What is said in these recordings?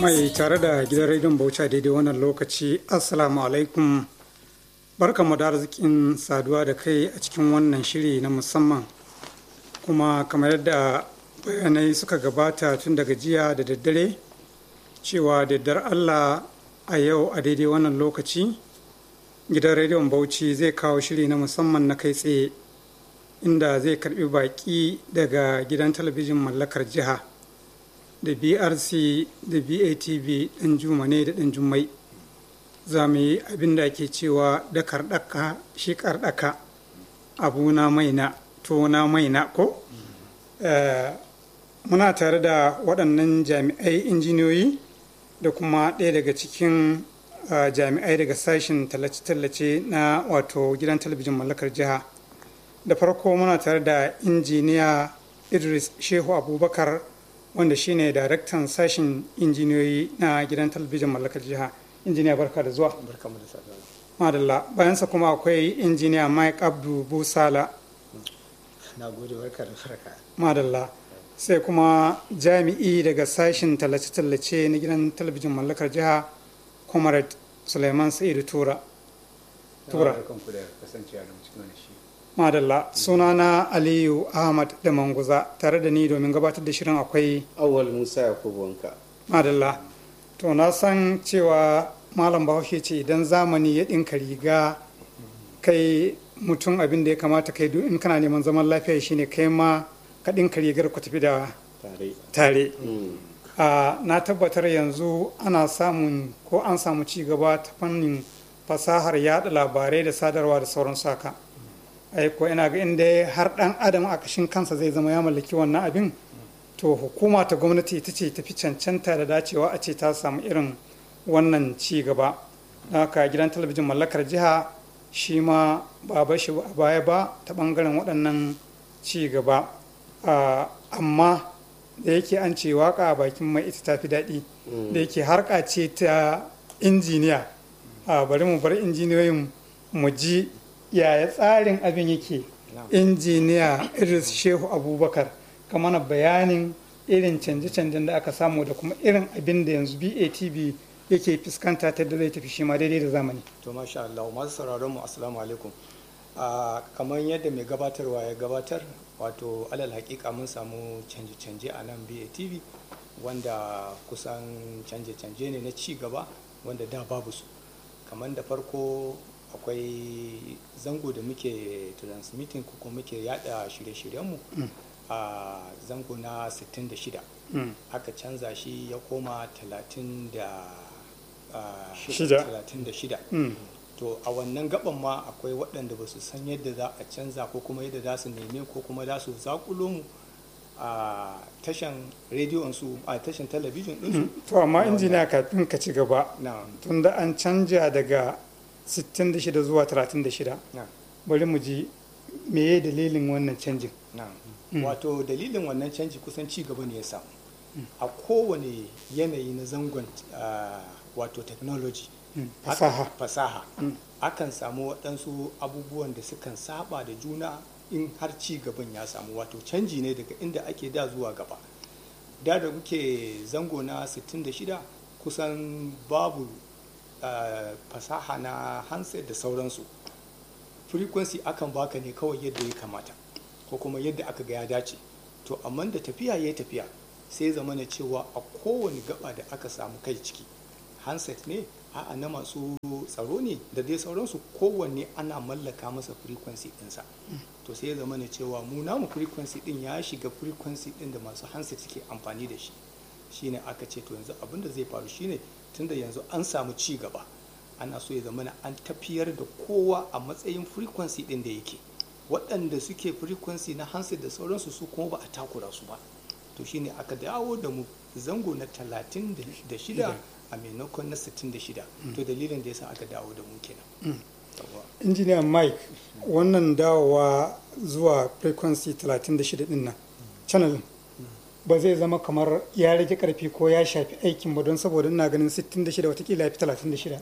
mai tare da gidan rediyon bauchi daidai wannan lokaci assalamu alaikum barkamu da arzikin saduwa da kai a cikin wannan shiri na musamman kuma kamar yadda bayanai suka gabata tun daga jiya da daddare cewa daddar allah a yau a daidai wannan lokaci gidan rediyon bauchi zai kawo shiri na musamman na kai tsaye inda zai karbi baki daga gidan talabijin mallakar jiha da brc da batv ɗan juma ne da ɗan jummai za mu yi abin da ake cewa da karɗaka shi karɗaka abu na maina to na maina ko muna tare da waɗannan jami'ai injiniyoyi da kuma ɗaya daga cikin jami'ai daga sashen tallace-tallace na wato gidan talabijin mallakar jiha da farko muna tare da injiniya idris shehu abubakar wanda shine daraktan sashen injiniyoyi na gidan talabijin mallakar jiha injiniya barka da zuwa madalla bayansa kuma akwai injiniya mike abdu busala na gode barka da farka madalla sai kuma jami'i daga sashen tallace-tallace na gidan talabijin mallakar jiha comrade suleiman sa'idu tura tura madalla sunana aliyu ahmad da manguza tare da ni domin gabatar da shirin akwai awal musa yakubu wanka madalla to na san cewa malam bahaushe ce idan zamani ya ɗinka riga kai mutum abin da ya kamata kai duk in kana neman zaman lafiya shine kai ma ka ɗinka rigar ku tafi da tare na tabbatar yanzu ana samun ko an samu ci gaba ta fannin fasahar yada labarai da sadarwa da sauran saka aiko ina ga inda har dan adam a kashin kansa zai zama ya mallaki wannan abin to hukuma ta gwamnati ita ce tafi cancanta da dacewa a ce ta samu irin wannan ci gaba haka gidan talabijin mallakar jiha shi ma ba ba shi a baya ba ta bangaren waɗannan ci gaba amma da yake an ce waka a bakin mai ita tafi daɗi da yake harka ce ta injiniya bari mu bar injiniyoyin mu ji yaya tsarin abin yake injiniya idris shehu abubakar ka mana bayanin irin canje-canjen da aka samu da kuma irin abin da yanzu batv yake fuskanta ta da zai tafi shi ma daidai da zamani to masha Allah masu sauraron mu assalamu alaikum kamar yadda mai gabatarwa ya gabatar wato alal hakika mun samu canje-canje a nan batv wanda kusan canje-canje ne na ci gaba wanda da babu su kamar da farko akwai zango da muke transmitting ko muke yada shirye-shiryenmu a zango na 66 aka canza shi ya koma 36 to a wannan gaban ma akwai waɗanda ba su san yadda za a canza ko kuma yadda za su neme ko kuma za su zakulo mu a tashan rediyon su a tashan talabijin ɗinsu to amma injiniya kafin ka ci gaba tunda an canja daga 66 zuwa 36 bari mu ji meye dalilin wannan canjin wato dalilin wannan canji kusan ci gaba ne ya samu a kowane yanayi na zangon wato technology fasaha fasaha akan samu waɗansu abubuwan da sukan saba da juna in har ci gaban ya samu wato canji ne daga inda ake da zuwa gaba da da muke zango na 66 kusan babu Uh, fasaha na handset da sauransu frequency akan baka ne kawai yadda ya kamata ko kuma yadda aka ga ya dace to amma da tafiya ya tafiya sai zama na cewa a kowane gaba da aka samu kai ciki handset ne a'a na masu tsaro ne da dai sauransu kowanne ana mallaka masa frequency ɗinsa mm. to sai ya zama na cewa mu namu frequency ɗin ya shiga frequency ɗin da masu handset suke amfani da shi shine aka ce to yanzu abin da zai faru shine tunda yanzu an samu ci gaba ana so ya zama an tafiyar da kowa a matsayin frequency din da yake waɗanda suke frequency na handset da sauransu su kuma ba a takura su ba to shine aka dawo da mu zango na 36 a maimakon na 66 to dalilin da yasa aka dawo da mu kenan injiniya mike wannan dawowa zuwa frequency 36 din nan channel ba zai zama kamar ya rage karfi ko ya shafi aikin ba don saboda ina ganin 66 watakila ya fi 36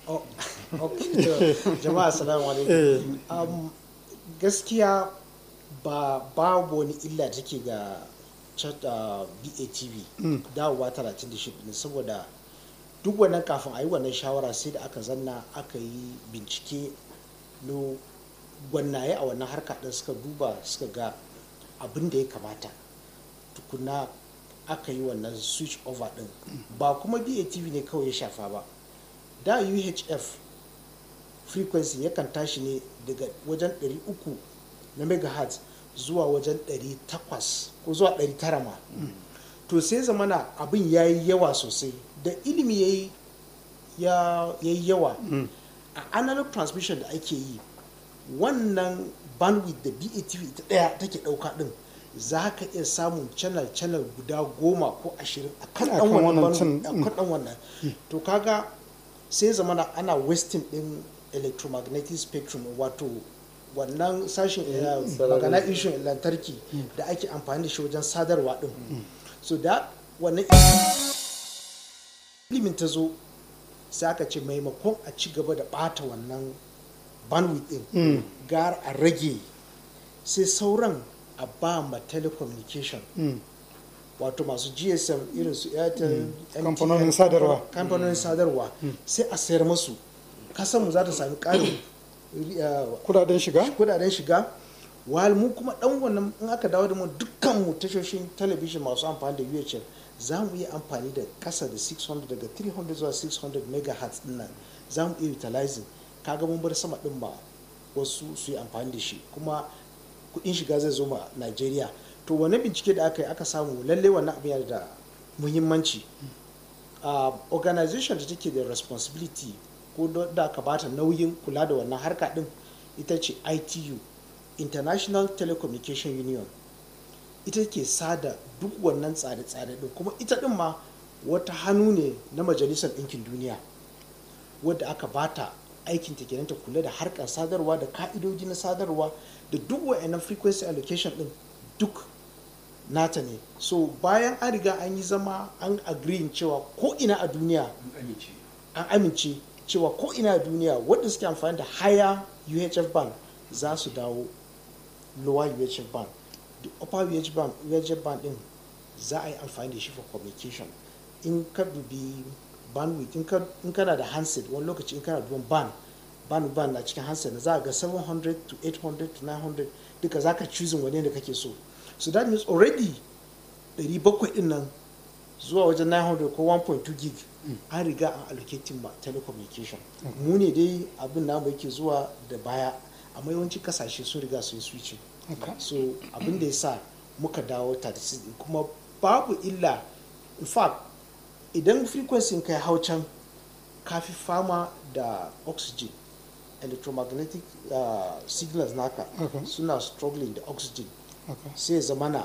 jama'a assalamu alaikum gaskiya ba babu wani illa take ga chat uh, batv dawowa 36 ne saboda duk wannan kafin a yi wannan shawara sai da aka zanna aka yi bincike no gwannaye a wannan harka ɗin suka duba suka ga abin da ya kamata tukuna aka yi wannan switch over ɗin ba kuma batv ne kawai ya shafa ba da uhf frequency yakan tashi ne daga wajen 300 na megahertz zuwa wajen 800 ko zuwa 900 ma to sai zamana abin ya yi yawa sosai da ilimi ya yi yawa a analog transmission da ake yi wannan bandwidth da batv ita daya take dauka din za ka iya samun channel channel guda goma ko ashirin a kan dan wannan wannan to kaga sai zamana ana wasting din electromagnetic spectrum wato wannan sashen magana ishin lantarki da ake amfani da shi wajen sadarwa din so da wannan ilimin ta zo sai aka ce maimakon a ci gaba da bata wannan bandwidth din gar a rage sai sauran a ba ma telecommunication wato masu gsm irin su airtel kamfanonin sadarwa kamfanonin sadarwa sai a sayar masu kasanmu za ta sami ƙarin kudaden shiga kudaden shiga while mu kuma dan wannan in aka dawo da mu dukkan mu tashoshin talabijin masu amfani da UHF za mu iya amfani da kasa da 600 daga 300 zuwa 600 megahertz din nan za mu iya utilizing kaga mun bar sama din ba wasu su yi amfani da shi kuma kudin shiga zai zo ma Najeriya to wani bincike da aka yi aka samu lalle wannan abin yana da muhimmanci organization da take da responsibility ko da aka bata nauyin kula da wannan harka din ita ce itu international telecommunication union ita ke sada duk wannan tsare-tsare din kuma ita din ma wata hannu ne na majalisar ɗinkin duniya wadda aka bata aikin ta kenan ta kula da harkar sadarwa da ka'idoji na sadarwa da duk wa'annan frequency allocation din duk nata ne so bayan an riga an yi zama an agree cewa ko ina a duniya an amince cewa ko ina a duniya wadda suke amfani da higher uhf band za su dawo lower uhf band the upper uhf band uhf band din za a yi amfani da shi for communication in ka dubi bandwidth in kana da handset wani lokaci in kana duban band band band na cikin handset na za a ga 700 to 800 to 900 duka za ka choosing wani da kake so so that means already 700 din nan zuwa wajen 900 ko 1.2 gig an riga an allocating ma telecommunication mu ne dai abin namu yake zuwa da baya amma yawancin kasashe sun riga su yi switching so abin da ya sa muka dawo 36 kuma babu illa in fact idan frequency kai hau can kafi fama da oxygen electromagnetic uh, signals naka Okay. suna struggling da oxygen Okay. sai zamana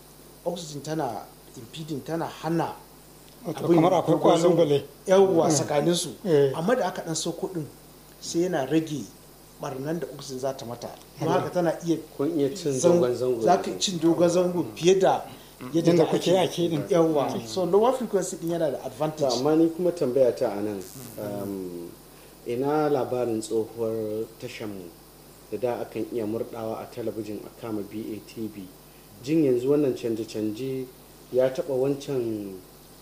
oxygen tana impeding tana hana Wato abin kamar akwai dogon zango. kwalubale yawwa tsakanin su Eh. amma da aka dan sauko din sai yana rage barnan da oxygen za ta mata don haka tana iya kun iya cin zan- dogon zango za ka cin dogon zango fiye da yadda Yadda da kuke ake din. yawwa so lower frequency din yana da To, advantage amma ni kuma tambaya ta a nan um, ina labarin tsohuwar tashanmu da da akan iya murdawa a talabijin a kama batv jin yanzu wannan canje-canje ya taba wancan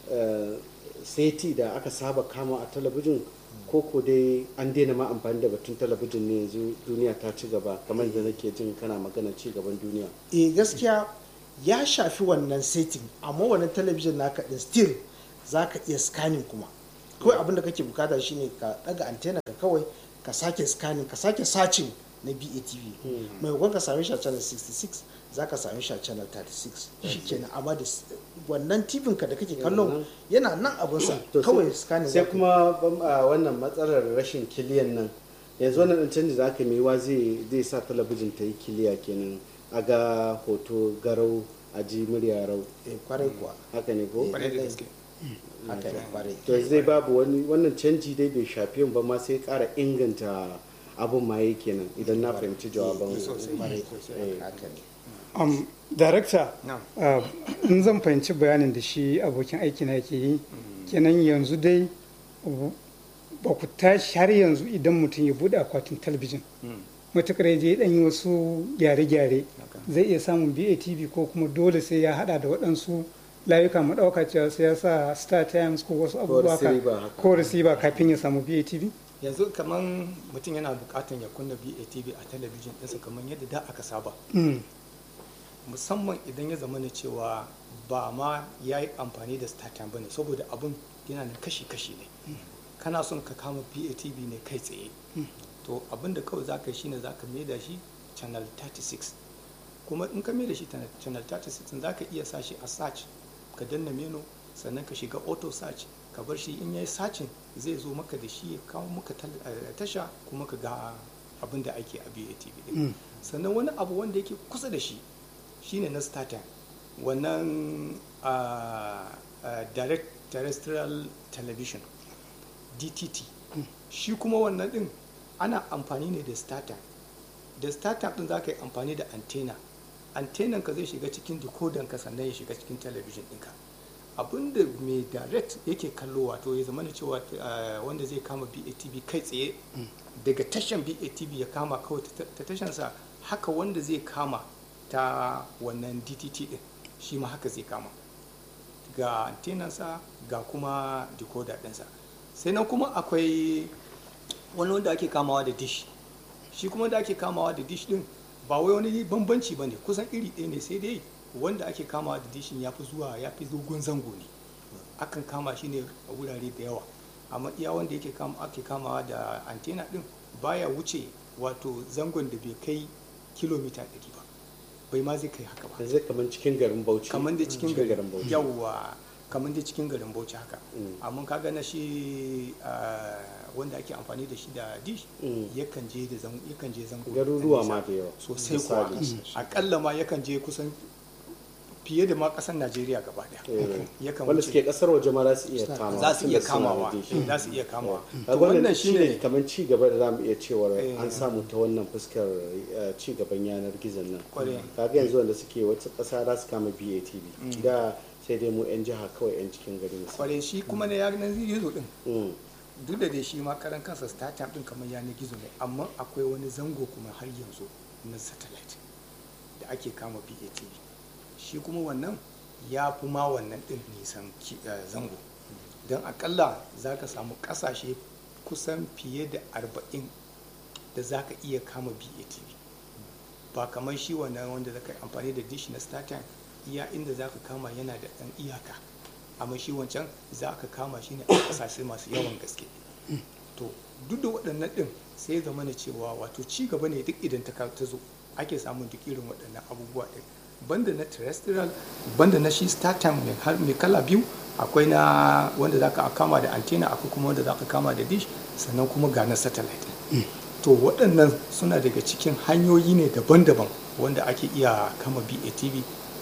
uh, seti da aka saba kama a talabijin koko dai an daina ma amfani da batun talabijin ne yanzu duniya ta ci gaba kamar da nake jin kana magana ci gaban duniya eh gaskiya ya shafi wannan setting amma wannan talabijin naka din still za ka iya scanning kuma kawai abin da kake bukata shine ka daga antenna ka kawai ka sake scanning ka sake searching na BATV maimakon ka same shi a channel 66 za ka same shi a channel 36 shi kenan amma da s- wannan tv ka da kake kallon yana nan abinsa To kawai sai- scanning sai za ka yi. kuma bam- a wannan matsalar rashin kiliyan nan yanzu wannan ɗan canji da aka yi wa zai zai sa talabijin ta yi kiliya kenan a ga hoto garau a ji murya rau Eh, kwarai kuwa haka ne ko kwarai da gaske haka ne kwarai to yanzu dai babu wani wannan canji dai bai shafi yin ba ma sai ƙara inganta abun ma yi kenan idan na fahimci jawaban kwarai Eh. haka ne um, director Na'am. uh, in zan fahimci bayanin da shi abokin aiki na yake yi kenan yanzu dai uh, ba ku tashi har yanzu idan mutum ya bude akwatin talabijin matukar ya je dan yi wasu gyare-gyare zai iya samun BATV ko kuma dole sai ya hada da waɗansu layuka mu ɗauka cewa sai ya sa Star Times ko wasu abubuwa ka- receiver haka. ko receiver kafin ya samu BATV yanzu kamar mutum yana bukatan ya kunna BATV a talabijin ɗinsa kamar yadda da aka saba Mm, musamman idan ya zama na cewa ba ma ya yi amfani da startime ba ne saboda abun yana nan kashi-kashi ne kana son ka kama batv ne kai tsaye to abin da kawai za ka yi shine za ka da shi channel 36 kuma in ka da shi ta- channel 36 za ka iya sa shi a search ka danna menu sannan ka shiga auto search ka bar shi in ya yi sacin zai zo maka da shi ya kawo maka tal- eh, tasha kuma ka ga abin da ake a batv din sannan wani abu wanda yake kusa da shi shine na startime wannan ah, ah, direct terrestrial television dtt shi kuma wannan din ana amfani ne da startime da startime din za ka yi amfani da antenna antennan ka zai shiga cikin decoder ka sannan ya shiga cikin television ɗinka abinda mai direct yake kallo wato ya zama cewa ah, wanda zai kama batv kai tsaye daga tashan batv ya kama kawai ta- ta tashansa haka wanda zai kama ta wannan dtt din shi ma haka zai kama ga antenansa ga kuma decoder ɗinsa sai nan kuma akwai wani wanda ake kamawa da dish shi kuma da ake kamawa da dish din ba wai wani bambanci ba ne kusan iri ɗaya ne sai dai wanda ake kamawa da dishin ya fi zuwa ya fi dogon zango ne akan kama shi ne a wurare da yawa amma iya wanda yake kama ake kamawa da antena din baya wuce wato zangon da bai kai kilomita 100 ba bai ma zai kai haka ba yanzu kamar cikin garin bauchi kamar da cikin garin garin bauchi yawwa kamar da cikin garin bauchi haka Mm. amma kaga na shi ah, wanda ake amfani da shi da dish Mm. yakan je da zango yakan je zango garuruwa nisa ma da yawa sosai kuwa Misali. akalla ma yakan je kusan fiye da ma kasar Najeriya gaba daya Eh, yakan wanda wuce suke kasar waje ma za su iya kamawa za su iya tunda suna da kamawa dish. za su iya kamawa Eh, to wannan wannan shine shine kamar ci gaba da zamu iya cewa Eh. an samu ta wannan fuskar eh, ci gaban yanar gizon nan Kwarai. kaga yanzu wanda suke wata ƙasa za su kama BATV da sai dai mu yan jiha kawai yan cikin gari misali kware shi kuma na yanar gizo din Mm, duk da dai shi ma karan kansa startup din kamar yanar gizo ne amma akwai wani zango kuma har yanzu na satellite da ake kama BATV shi kuma wannan ya fi ma wannan din nisan ki- eh, zango don akalla za ka samu kasashe kusan fiye da arba'in da za ka iya kama BATV ba kamar shi wannan wanda za ka yi amfani da dish na startime iya inda za ka kama yana da ɗan iyaka amma shi wancan za ka kama shi ne a ƙasashe masu yawan gaske to duk da waɗannan ɗin sai ya zama na cewa wato ci gaba ne duk idan ta ka- ta zo ake samun duk irin waɗannan abubuwa ɗin banda na terrestrial banda na shi startime mai har- mai kala biyu akwai na wanda za ka kama da antenna akwai kuma wanda za ka kama da dish sannan kuma ga na satellite to waɗannan suna daga cikin hanyoyi ne daban-daban wanda ake iya kama BATV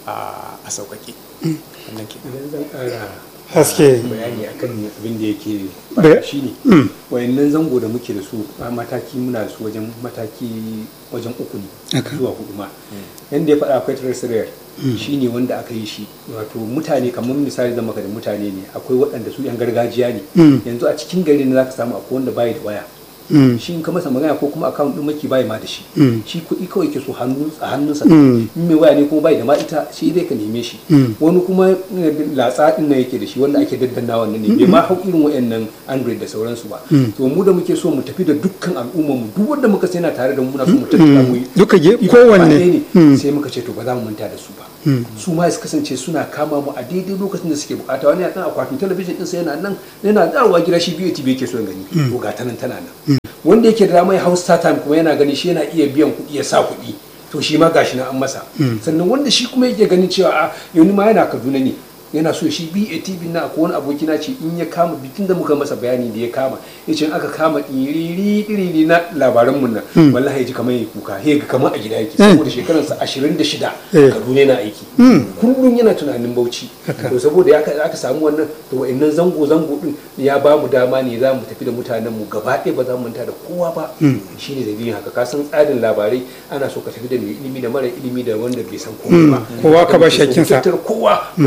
a a sauƙaƙe wannan ke idan zan ƙara Haske. bayani akan abin da yake Bai- shi ne wayannan zango da muke da su a mataki muna da su wajen mataki wajen uku ne Haka. zuwa hudu ma yanda ya faɗa akwai terrestrial shi ne wanda aka yi shi wato mutane kamar misali zama ka da mutane ne akwai waɗanda su yan gargajiya ne Mm. yanzu a cikin gari ne za ka samu akwai wanda bayi da waya Mm. shi in ka masa magana ko kuma account din maki bai ma da shi Mm. shi kuɗi kawai ke so hannu a hannunsa Mm. in mai waya ne kuma bai da ma ita shi dai ka neme shi Mm. wani kuma eh, latsa din nan yake da shi wanda ake daddanna wannan ne bai ma hau irin wayannan android da sauransu ba to mu da muke so mu tafi da dukkan al'ummar mu duk wanda muka sai yana tare da mu muna so mu tattara mu yi Duka ge- Iko kowanne. gaba ɗaya ne Mm. sai muka ce to ba za mu manta da su ba su ma su kasance suna kama mu a daidai lokacin da suke bukata wani akan akwatin talabijin din sa yana nan yana dawowa gida shi biyu TV yake so ya gani to ga ta nan tana nan wanda yake da mai house star time kuma yana gani shi yana iya biyan kuɗi ya sa kuɗi to shi ma gashi na an masa sannan wanda shi kuma yake ganin cewa a yanzu ma yana Kaduna ne yana so shi BATV na ko wani aboki na ce in ya kama bikin da muka masa bayani da ya kama ya ce in aka kama ɗiri ɗiri na labaran mun nan wallahi ya ji kamar ya kuka ya ga kamar a gida yake saboda shekararsa ashirin da shida Eh. Kaduna yana aiki kullum yana tunanin Bauchi to saboda ya aka samu wannan to wa'annan zango zango din ya ba mu dama ne za mu tafi da mutanen mu gaba ɗaya ba za mu manta da kowa ba shine dalilin haka ka san tsarin labarai ana so ka tafi da mai ilimi da mara ilimi da wanda bai san komai ba kowa ka ba Muke so mu shakkinsa. tattara kowa mu tafi da su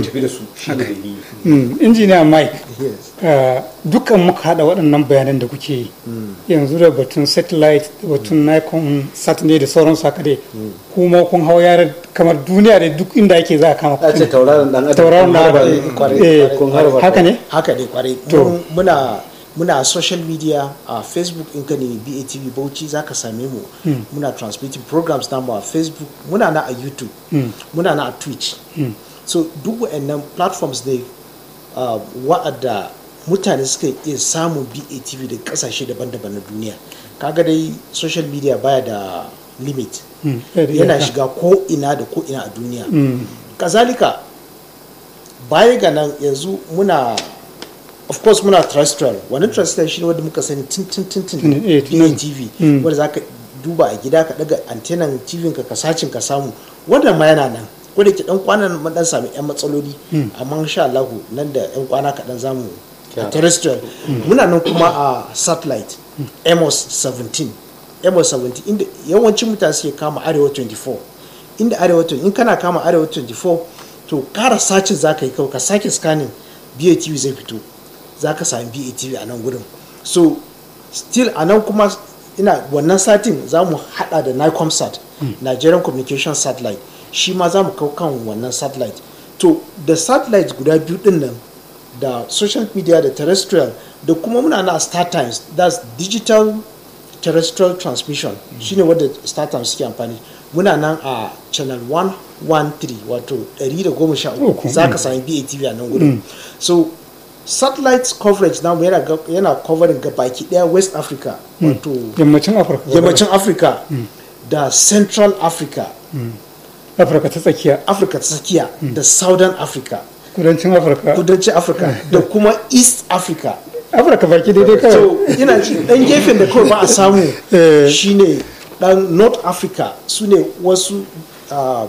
shi ne dalili Mm, injiniya mike yes uh, dukkan muka hada waɗannan bayanan da kuke yi yanzu da batun satellite da batun nikon sat ne da sauransu haka dai kuma kun hau yara kamar duniya da duk inda ake za a kama a ce tauraron dan adam tauraron kun harba- da kwarai, eh, kwarai, kun harba haka ne haka ne kwarai To. Mun- muna muna social media a facebook in ka nemi batv bauchi za ka same mu muna transmitting programs namu a facebook muna na a youtube muna na a twitch so duk wa'annan platforms ne uh, wa'adda mutane suka iya samun batv da kasashe daban-daban na duniya kaga dai social media baya da limit Mm, eh, da yana iyaka. shiga ko ina da ko ina a duniya kazalika baya ga nan yanzu muna of course muna terrestrial wani terrestrial shi ne wanda muka sani tun tun tun tun Tun- eh, tun- tv Mm. wanda za ka duba a gida ka daga antenan tv ka ka sacin ka samu wannan ma yana nan ko da ke dan kwanan mun dan sami yan matsaloli amma insha Allah nan da yan kwana kaɗan zamu a terrestrial muna nan kuma a satellite amos 17 amos 17 inda yawancin mutane suke kama arewa 24 inda arewa 20 in kana kama arewa 24 to kara sacin za ka yi kawai ka sake scanning batv zai fito za ka sami batv a nan gurin so still a nan kuma ina wannan satin za mu hada da nicomsat nigerian communication satellite shi ma za mu kau kan wannan satellite to da satellite guda biyu din nan da social media da terrestrial da kuma muna na star times that's digital terrestrial transmission shine wadda star times suke amfani muna nan a channel 113 wato 113 za ka sami batv a nan gudun so satellite coverage namu yana, ga- yana covering ga baki daya west africa wato yammacin afirka yammacin africa da central africa afirka ta tsakiya africa ta tsakiya da southern africa kudancin afirka kudancin africa da kuma east africa afirka baki daidai kawai so ina ji dan gefen da kawai ba a samu Eh. shine dan north africa su ne wasu um,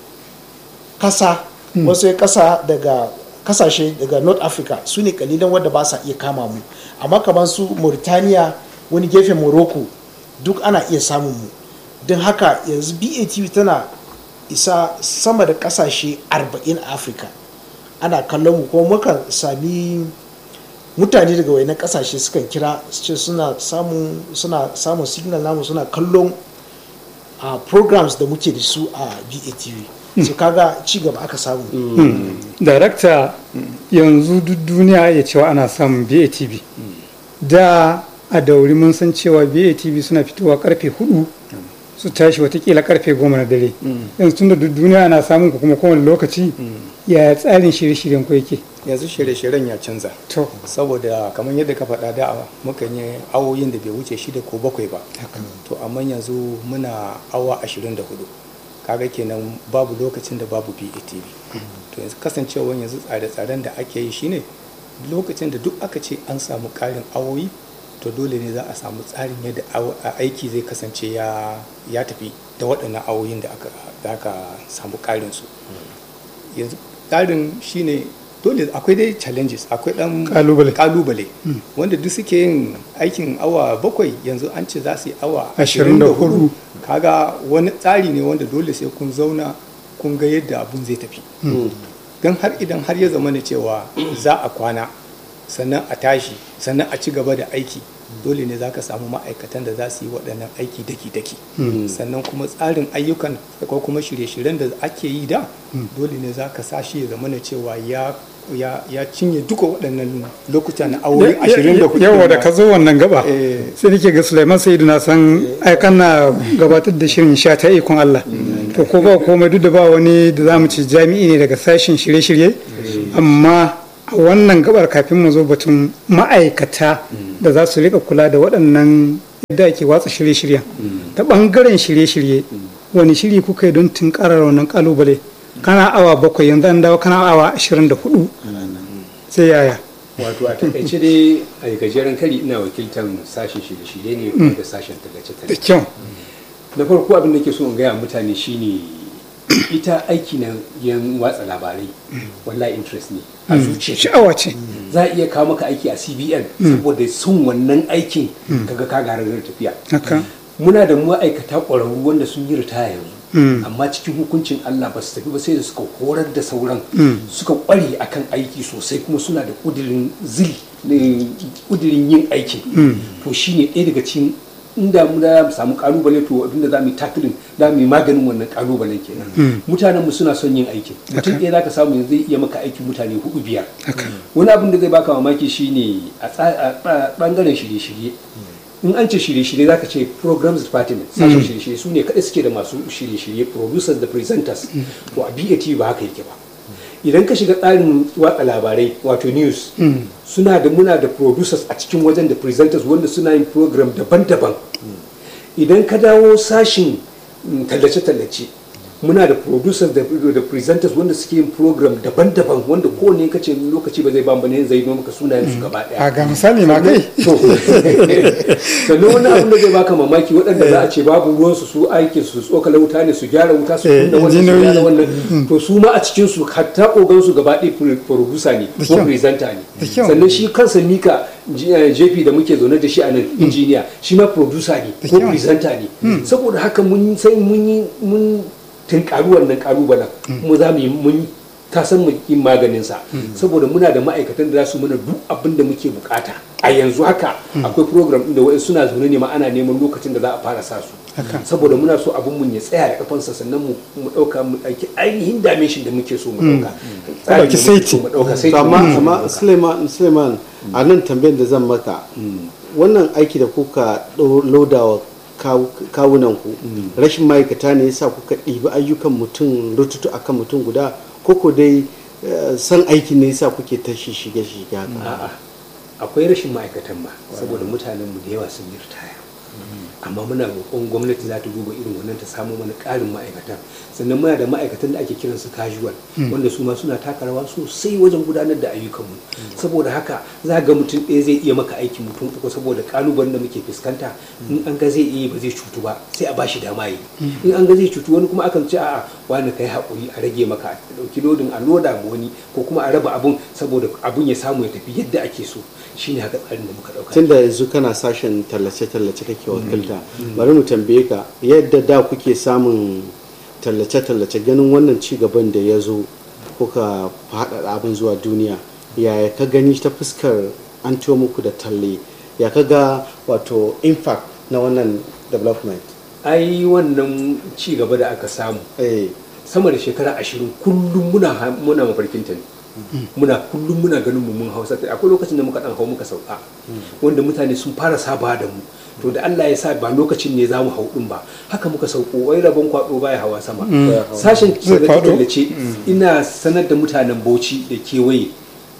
kasa wasu kasa daga kasashe daga north africa su ne kalilan wadda ba sa iya kama mu amma kamar su mauritania wani gefen morocco duk ana iya samun mu don haka yanzu batv tana isa sama da kasashe 40 a afirka ana kallon mu kuma mukan sami mutane daga wayannan kasashe sukan kira su ce suna samun suna samun signal namu suna kallon a programs da muke da su a BATV so kaga ci gaba aka samu darakta yanzu duk duniya ya cewa ana samun batv da a dauri mun san cewa batv suna fitowa karfe hudu su tashi watakila karfe goma na dare yanzu tun da duk duniya ana samun ku kuma kowane lokaci yaya tsarin shirye-shiryen ku yake yanzu shirye-shiryen ya canza to saboda kamar yadda ka faɗa da mukan yi awoyin da bai wuce shida ko bakwai ba to amma yanzu muna awa 24 kaga kenan babu lokacin da babu BATV to yanzu kasancewa yanzu tsare-tsaren da ake yi shine lokacin da duk aka ce an samu ƙarin awoyi to dole ne za a samu tsarin yadda awo- a aiki zai kasance ya ya tafi da waɗannan awoyin da aka da aka samu ƙarin su yanzu tsarin shine dole akwai dai challenges akwai dan Kalubale. kalubale wanda duk suke yin aikin awa bakwai yanzu an ce za su yi awa Ashirin da 24 hudu. kaga wani tsari ne wanda dole sai kun zauna kun ga yadda abun zai tafi don har idan har ya zama ne cewa za a kwana sannan a tashi sannan a ci gaba da aiki dole ne za ka samu ma'aikatan da za su yi waɗannan aiki daki-daki sannan kuma tsarin ayyukan ko kuma shirye-shiryen da ake yi da dole ne za ka sa shi ya zama ne cewa ya ya ya cinye duka waɗannan lokuta na aure 24 yawa da ka zo wannan gaba Eh. sai nake ga Sulaiman Sa'idu na san aikan na gabatar da shirin sha ta ikon Allah to ko ba komai duk da ba wani da zamu ci jami'i ne daga sashen shirye-shirye amma a wannan gabar kafin mu zo batun ma'aikata da za su rika kula da waɗannan yadda ake watsa shirye-shiryen ta ɓangaren shirye-shirye wani shiri kuka yi don tunkarar wannan kalubale kana awa bakwai yanzu an dawo kana awa ashirin da hudu sai yaya wato a takaice dai a gajeren kari ina wakiltar sashen shirye-shirye ne kuma da sashen da tallace-tallace kyau na farko abin da ke so in gaya mutane shine ita aiki na yan watsa labarai wallahi interest ne a zuciya sha'awa ce za a iya kawo maka aiki a cbn saboda son wannan aikin kaga ka gararar tafiya haka muna da ma'aikata ƙwararru wanda sun yi ritaya yanzu amma cikin hukuncin Allah ba su tafi ba sai da suka horar da sauran suka kware akan aiki sosai kuma suna da kudirin zil kudirin yin aikin to shine ɗaya daga cikin inda mu da mu samu kalubale to abinda za mu yi tackling za mu yi maganin wannan kalubalen kenan mutanen mu suna son yin aikin mutum ɗaya zaka samu yanzu zai iya maka aikin mutane hudu biyar wani abin da zai baka mamaki shine a bangaren shirye-shirye in an ce shirye-shirye zaka ce programs department sashen shirye-shirye su ne kaɗai suke da masu shirye-shirye producers da presenters to a BAT ba haka yake ba idan ka shiga tsarin watsa labarai wato news suna da muna da producers a cikin wajen da presenters wanda suna yin program daban-daban idan ka dawo sashin tallace-tallace muna da producers da, da presenters wanda suke yin program daban-daban wanda kowane ka ce lokaci ba zai ba ne zai zo maka sunayen su gaba daya a ga misali ma kai to sannan wani abin da zai baka mamaki waɗanda za a ce babu ruwan su su aikin su tsokala wuta ne su gyara wuta su kunna wannan su gyara wannan to su ma a cikin su hatta ogan su gaba ɗaya producer ne ko presenter ne sannan shi kansa mika JP da muke zaune da shi a nan injiniya shi ma producer ne ko presenter ne saboda haka mun sai mun yi mun tunkaru wannan kalubalen kuma za mu yi mun ta san mu yi maganin sa saboda muna da ma'aikatan da za su mana duk abin da muke bukata a yanzu haka akwai program din da wa'in suna zaune ne ma ana neman lokacin da za a fara sa su saboda muna so abin mun ya tsaya da kafansa sannan mu mu dauka mu dauki ainihin dimension da muke so mu dauka dauki saiti mu dauka saiti amma amma Suleiman Suleiman a nan tambayar da zan maka wannan aiki da kuka lodawa kawunanku rashin ma'aikata ne yasa kuka ɗibi ayyukan mutum rututu akan mutum guda koko dai san aiki ne yasa kuke ta shige shige haka akwai rashin ma'aikatan ma saboda mutanenmu da yawa sun yi ritaya amma muna roƙon gwamnati za ta duba irin wannan ta samu mana ƙarin ma'aikatan sannan muna da ma'aikatan da ake kiransu casual wanda su ma suna taka rawa sosai wajen gudanar da ayyukanmu saboda haka za ga mutum ɗaya zai iya maka aikin mutum uku saboda ƙalubalen da muke fuskanta in an ga zai iya ba zai cutu ba sai a bashi dama yi in an ga zai cutu wani kuma akan ce a'a wani kai haƙuri a rage maka a ɗauki lodin a loda ma wani ko kuma a raba abun saboda abun ya samu ya tafi yadda ake so shine haka tsarin da muka ɗauka tunda yanzu kana sashen tallace-tallace kake wakilta bari mu tambaye ka yadda da kuke samun tallace-tallace ganin wannan ci gaban da ya zo kuka faɗaɗa abin zuwa duniya yaya ka gani ta fuskar an ciwo muku da talle ya ka ga wato impact na wannan development ai wannan ci gaba da aka samu sama da shekara ashirin kullum muna muna mafarkin ta ne muna kullum muna ganin mu mun hausa akwai lokacin da muka dan hau muka sauka wanda mutane sun fara saba da mu to da Allah ya sa ba lokacin ne za mu hau din ba haka muka sauko wai rabon kwado baya hawa sama sashen tallace ina sanar da mutanen Bauchi da kewaye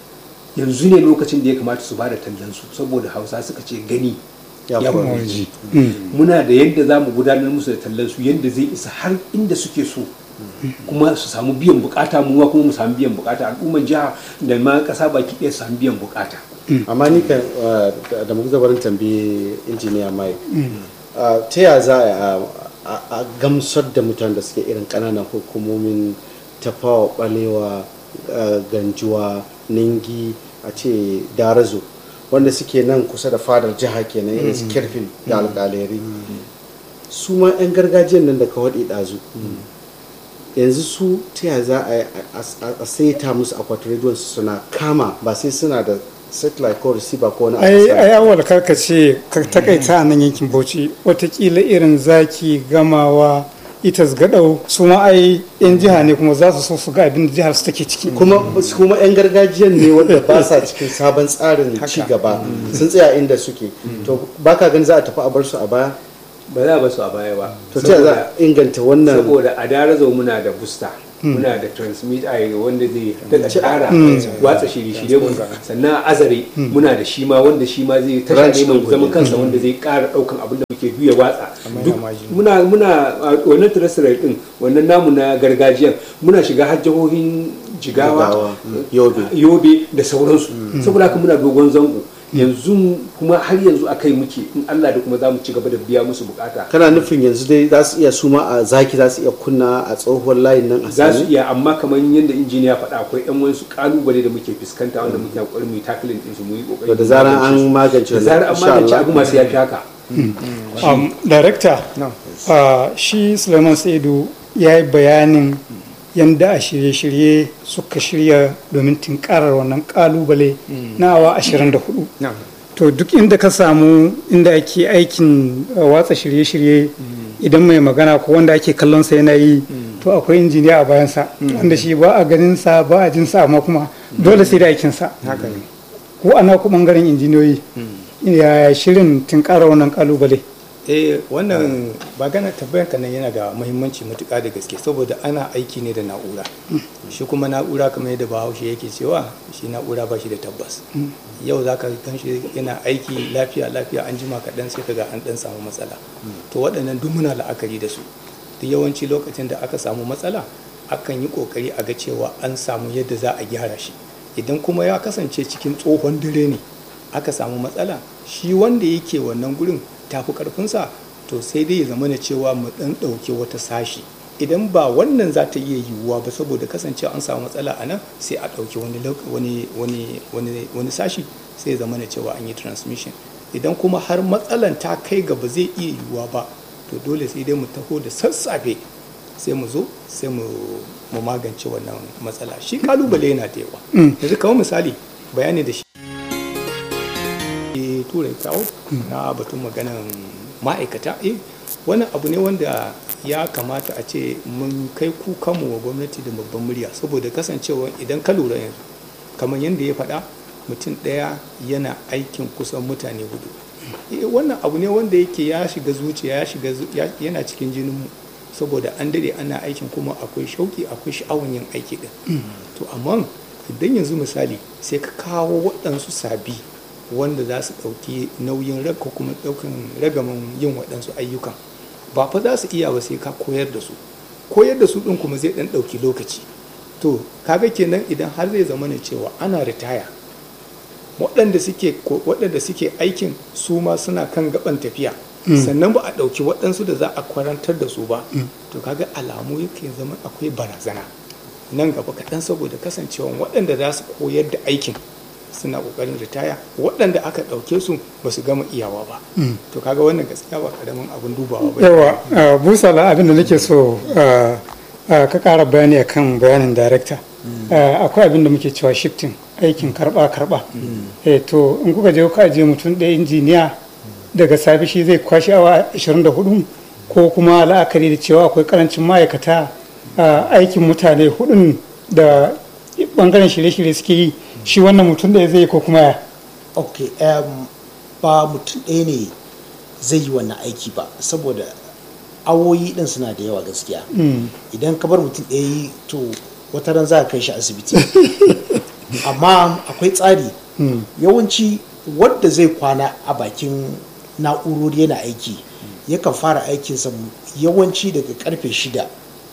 yanzu ne lokacin da ya kamata su bada tallan su saboda Hausa suka ce gani ya ji muna da yadda za mu gudanar musu da tallan su yadda zai isa har inda suke so kuma su samu biyan bukata mu kuma mu samu biyan bukata al'umman jiha da ma kasa baki ɗaya su samu biyan bukata amma ni kan da muka zabarin tambayi injiniya mai ta ya za a gamsar da mutane da suke irin ƙananan hukumomin tafawa balewa ganjuwa ningi a ce darazo wanda suke nan kusa da fadar jiha kenan irin su kirfin da alƙaleri su ma 'yan gargajiyan nan da ka waɗe ɗazu yanzu su ta ya za a saita musu akwatin rediyon su suna kama ba sai suna da satellite ko receiver ko wani ai ai awal karka ce ka takaita a nan yankin Bauchi watakila irin zaki gamawa itas gadau su ma ai yan jiha ne kuma za su so su ga abin da jihar su take ciki kuma kuma yan gargajiyan ne wanda ba sa cikin sabon tsarin ci gaba sun tsaya inda suke to baka ganin za a tafi a bar su a baya ba za a basu a baya ba to ta za a inganta wannan saboda a darazo muna da busta muna da transmit a wanda zai daga ƙara watsa shirye-shirye mu sannan a azare muna da shi ma wanda shi ma zai tasha ne mai zaman kansa wanda zai ƙara ɗaukan abin da muke duya watsa duk muna muna wannan terrestrial din wannan namu na gargajiyan muna shiga har jihohin jigawa yobe da sauransu saboda haka muna dogon zango yanzu kuma har yanzu a kai muke in Allah da kuma za mu ci gaba da biya musu bukata kana nufin yanzu dai za su iya suma a zaki za su iya kunna a tsohuwar layin nan a za su iya amma kamar yadda injiniya faɗa akwai yan wasu kalubale da muke fuskanta wanda muke kokarin mu tackling din su mu yi kokari da zaran an magance da zaran an magance abu masu yafi haka director shi Suleiman Saidu ya yi bayanin yadda a shirye-shirye suka shirya domin tinkarar wannan kalubale na awa 24 na'am to duk inda ka samu inda ake aikin uh, watsa shirye-shirye idan mai magana ko wanda ake kallon sa yana yi to akwai injiniya a bayansa wanda shi ba a ganin sa ba a jin sa amma kuma dole sai da aikin sa haka ne ko ana ku bangaren injiniyoyi ya shirin tinkara wannan kalubale eh wannan magana tabbayar ka nan yana da muhimmanci matuƙa da gaske saboda ana aiki ne da na'ura shi kuma na'ura kamar yadda bahaushe yake cewa shi na'ura ba shi da tabbas yau za ka gan shi yana aiki lafiya lafiya an jima kaɗan sai ka ga an ɗan samu matsala to waɗannan duk muna la'akari da su duk yawanci lokacin da aka samu matsala akan yi ƙoƙari a ga cewa an samu yadda za a gyara shi idan kuma ya kasance cikin tsohon dare ne aka samu matsala shi wanda yake wannan gurin tafi karfinsa to sai dai ya zama na cewa mu dan ɗauke wata sashi idan ba wannan za ta iya yiwuwa ba saboda kasancewa an samu matsala a nan sai a ɗauki wani lok- wani wani wani wani sashi sai ya zama na cewa an yi transmission idan kuma har matsalan ta kai ga ba zai iya yiwuwa ba to dole sai dai mu taho da sassafe sai mu zo sai mu mu magance wannan matsala shi kalubale yana da yawa yanzu kawo misali bayani da shi e turai kawo na batun maganan ma'aikata eh wani abu ne wanda ya kamata a ce mun kai kukanmu wa gwamnati da babban murya saboda kasancewa idan ka lura yanzu kamar yadda ya faɗa mutum ɗaya yana aikin kusan mutane hudu Eh, wannan abu ne wanda yake ya shiga zuciya ya shiga zu- ya- yana cikin jininmu saboda an dade ana aikin kuma akwai shauki akwai sha'awan yin aiki din to amma idan yanzu misali sai ka kawo waɗansu sabi wanda za su ɗauki nauyin rag- ko kuma ɗaukan ragaman yin waɗansu ayyukan ba fa za su iya ba sai ka koyar da su koyar da su ɗin kuma zai ɗan ɗauki lokaci to kaga kenan idan har zai zama ne cewa ana ritaya waɗanda suke ko- waɗanda suke aikin su ma suna kan gaban tafiya sannan ba a ɗauki waɗansu da za a kwarantar da su ba to kaga alamu yake zama akwai barazana nan gaba kaɗan saboda kasancewa waɗanda za su koyar da aikin suna ƙoƙarin ritaya waɗanda aka ɗauke su ba su gama iyawa ba to kaga wannan gaskiya ba ƙaramin abin dubawa ba yawa uh, busala abin da nake so uh, uh, ka ƙara bayani akan bayanin darekta uh, akwai abin da muke cewa shifting aikin karba karba eh to in kuka je kuka je mutum ɗaya injiniya daga safe shi zai kwashi awa 24 ko kuma la'akari da cewa akwai karancin ma'aikata uh, aikin mutane hudun da bangaren shirye-shirye suke yi shi wannan mutum ɗaya zai yi ko kuma ya ok um, ba mutum ɗaya ne zai yi wannan aiki ba saboda awoyi ɗin suna da yawa gaskiya idan ka bar mutum ɗaya yi to wata ran za ka kai shi asibiti amma akwai tsari yawanci wadda zai kwana a bakin na'urori yana aiki yakan fara aikinsa yawanci daga karfe shida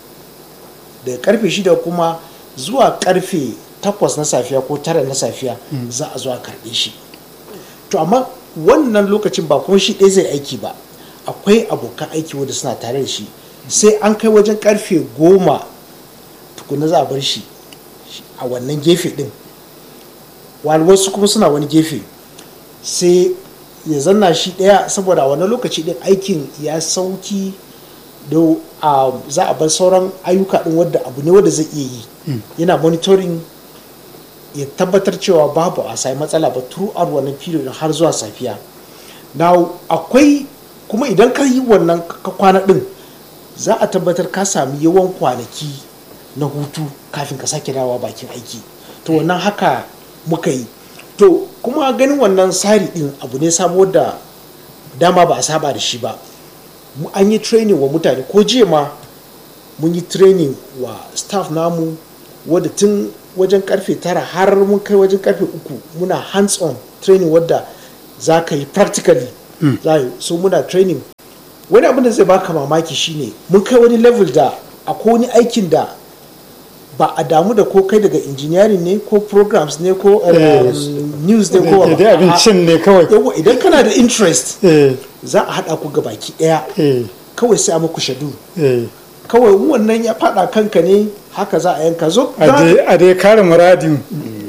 daga karfe shida kuma zuwa karfe takwas na safiya ko tara na safiya za a zo a karɓe shi to amma wannan lokacin ba kuma shi ɗaya zai aiki ba akwai abokan aiki wanda suna tare da shi sai an kai wajen karfe goma tukuna za a bar shi a wannan gefe ɗin wani wasu kuma suna wani gefe sai ya zanna shi ɗaya saboda a wannan lokaci ɗin aikin ya sauki da za a bar sauran ayyuka ɗin wadda abu ne wadda zai iya yi yana monitoring ya tabbatar cewa babu a sai matsala ba throughout wannan period har zuwa safiya na akwai kuma idan ka yi wannan ka kwana ɗin za a tabbatar ka sami yawan kwanaki na hutu kafin ka sake dawowa bakin aiki to wannan haka muka yi to kuma ganin wannan tsari ɗin abu ne sabo da dama ba a saba da shi ba an yi training wa mutane ko jiya ma mun yi training wa staff namu wadda tun wajen karfe tara har mun kai wajen karfe uku muna hands on training wadda za ka yi practically za so muna training wani abin da zai baka mamaki shine mun kai wani level da akwai wani aikin da ba a damu da ko kai daga engineering ne ko programs ne ko news ne ko da abincin ne kawai yawa idan kana da interest za a haɗa ku baki ɗaya kawai sai a muku shadu kawai wannan ya faɗa kanka ne haka za a yanka zo a dai kare muradin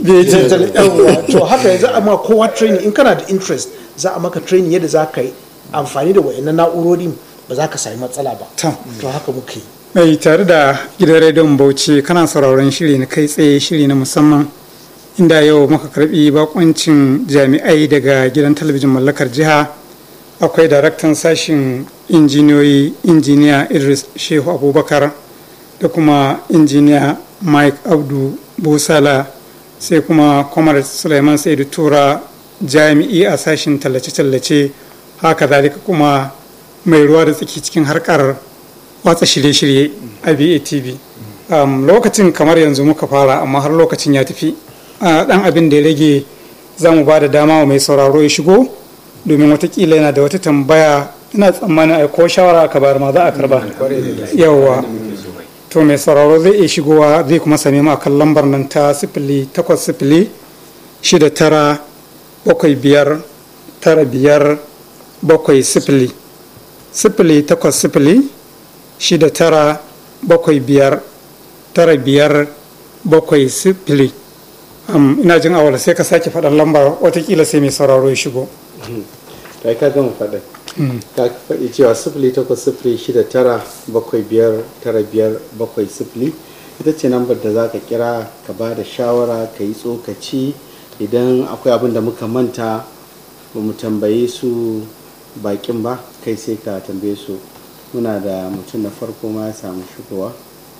to haka za a ma kowa training in kana da interest za a maka training yadda za ka yi amfani da wayannan na'urorin ba za ka sami matsala ba to haka muke yi mai tare da gidan rediyon bauchi kana sauraron shiri na kai tsaye shiri na musamman inda yau muka karbi bakoncin jami'ai daga gidan talabijin mallakar jiha akwai daraktan sashin injiniyoyi injiniya idris shehu abubakar da kuma injiniya mike abdu busala sai kuma kwamar suleiman saidu tura jami'i a sashin tallace-tallace haka zalika kuma mai ruwa da tsaki cikin harkar watsa shirye-shirye a BATV. Um, lokacin kamar yanzu muka fara amma har lokacin ya tafi dan abin da ya rage za mu ba da dama wa mai sauraro ya shigo domin watakila yana da wata tambaya ina tsammanin a ko shawara aka bayar ma za a karba yawa to mai sauraro zai iya shigowa zai kuma same mu akan lambar nan ta sifili takwas sifili shida tara bakwai biyar tara biyar bakwai sifili sifili takwas sifili shida tara bakwai biyar tara biyar bakwai sifili um, ina jin awal sai ka sake faɗan lambar watakila sai mai sauraro ya shigo kai ka gama faɗin ka faɗi cewa sifili takwas sifili shida tara bakwai biyar tara biyar bakwai sifili ita ce lambar da za ka kira ka ba da shawara ka yi tsokaci idan akwai abin da muka manta ba mu tambaye su bakin ba kai sai ka tambaye su muna da mutum na farko ma ya samu shigowa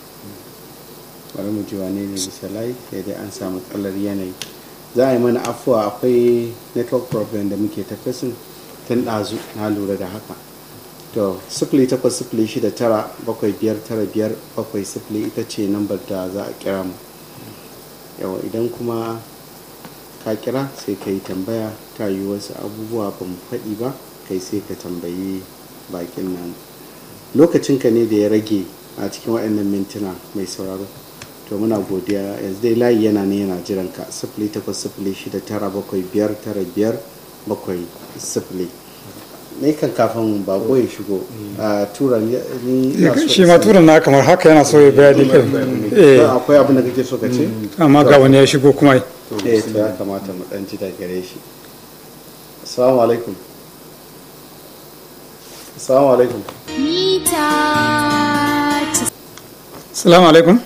bari mu ji wane ne bisa layi sai dai an samu tsallar yanayi za a yi mana afuwa akwai network problem da muke ta fesin tun ɗazu na lura da haka to sifili takwas sifili shida tara bakwai biyar tara biyar bakwai sifili ita ce nambar da za a kira mu yawa idan kuma ka kira sai ka yi tambaya ta yi wasu abubuwa ba mu faɗi ba kai sai ka tambayi bakin nan lokacinka ne da ya rage a cikin waɗannan mintuna mai sauraro to muna godiya yanzu dai layi yana ne yana jiran ka sifili takwas sifili shida tara bakwai biyar tara biyar bakwai sifili ne kan kafin bako ya shigo a tura ni ina so shi ma turan na kamar haka yana so ya bayani kai eh akwai abin da kake so ka ce amma ga wani ya shigo kuma eh to ya kamata mu dan ji da gare shi assalamu alaikum assalamu alaikum mita salamu alaikum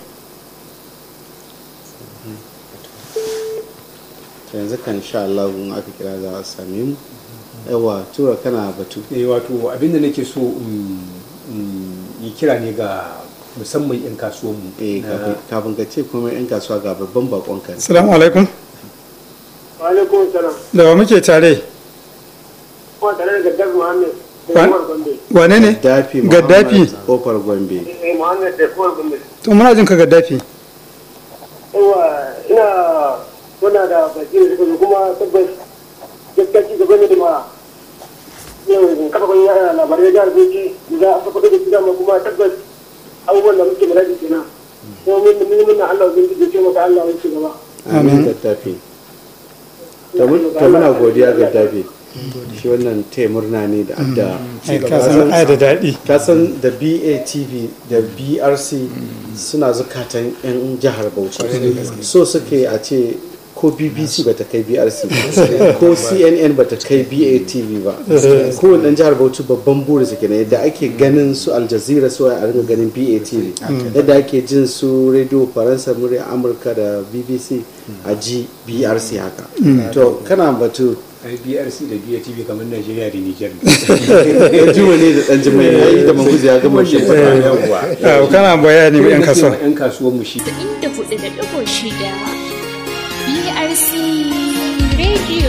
yanzu kan sha Allah in aka kira za a same mu yawa tura kana batu eh wato abinda nake so in in yi kira ne ga musamman 'yan kasuwanmu eh na- kafin ka ce kuma yan kasuwa ga babban bakon ka salamu alaikum Walaikun salam. da wa muke tare Kuma tare da Gaddaf Muhammad da Wa- Umar Gombe. wane ne gaddafi gaddafi Muhammad kofar gombe Eh, Muhammad da Umar Gombe. to muna jin ka gaddafi Yawa ina muna da baki da suka zo kuma tabbas gaskiya ci gaba ne da ma yau kafa kun yara labarai da arziki da za a faɗo da su dama kuma tabbas abubuwan da muke muradi kenan. Kuma mun mun mun na Allah zai ji ce maka Allah wani gaba. amin gaddafi ta muna godiya gaddafi shi wannan taya murna ne da adda ai ka san ai da daɗi kasan da batv da brc suna zukatan 'yan jihar bauchi so suke a ce ko bbc ba ta kai brc ba ko cnn ba ta kai batv ba kowane ɗan jihar bauchi babban buri suke na yadda ake ganin su aljazeera su a ringa ganin batv yadda ake jin su radio faransa murya amurka da bbc a ji brc haka to kana batu ai brc da BATV kamar najeriya da niger ne ɗan juma ne da ɗan jima ya yi da maguzi ya gama shi yawwa Ah, kana bayani wa 'yan kasuwa yan kasuwanmu shi inda hudu da ɗigo shida BRC Radio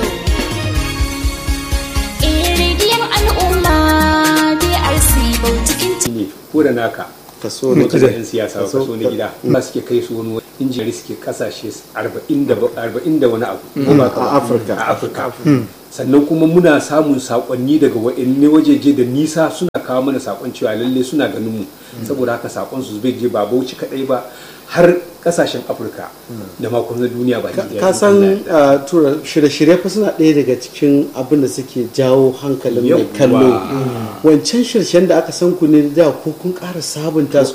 Eh rediyon al'umma BRC Bautikin ne ko da naka kaso ne na kaza yan siyasa ba Kaso- kaso na gida ba suke kai su wani injiyar suke kasashe 40 da 40 da wani abu ko ba ka ba? a Afirka. a afirka sannan kuma muna samun sakonni daga wa'anne wajeje da nisa suna kawo mana sakon cewa lalle suna ganin mu saboda haka sakon su bai je ba bauchi kadai ba har kasashen afirka da makon na duniya ba ka san uh, tura shirye-shirye fa suna ɗaya daga cikin abin da suke jawo hankalin mai Yawwa. kallo wancan shirshen da aka san ku ne da ko kun ƙara sabunta su